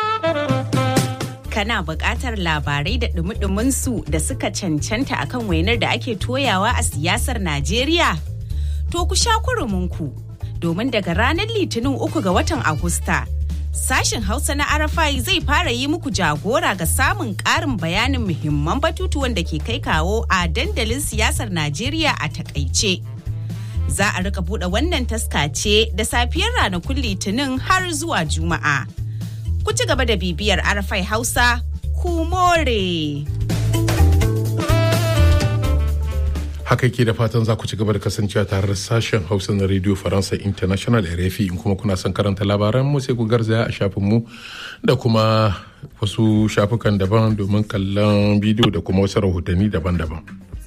Kana buƙatar labarai da ɗumi su da suka cancanta akan wainar da ake toyawa a siyasar Najeriya? To ku sha kuruminku domin daga ranar Litinin uku ga watan Agusta. Sashen Hausa na Arafai zai fara yi muku jagora ga samun ƙarin bayanin muhimman batutuwan da ke kai kawo a dandalin siyasar Najeriya a takaice. Za a rika buɗe wannan taska ce da safiyar ranakun Litinin har zuwa Juma'a. Ku ci gaba da bibiyar Arafai Hausa, ku more. haka ke da fatan za ku ci gaba da kasancewa tare da sashen hausa na radio faransa international rfi in kuma kuna son karanta labaran mu sai ku garzaya a shafin mu da kuma wasu shafukan daban domin kallon bidiyo da kuma wasu rahotanni daban-daban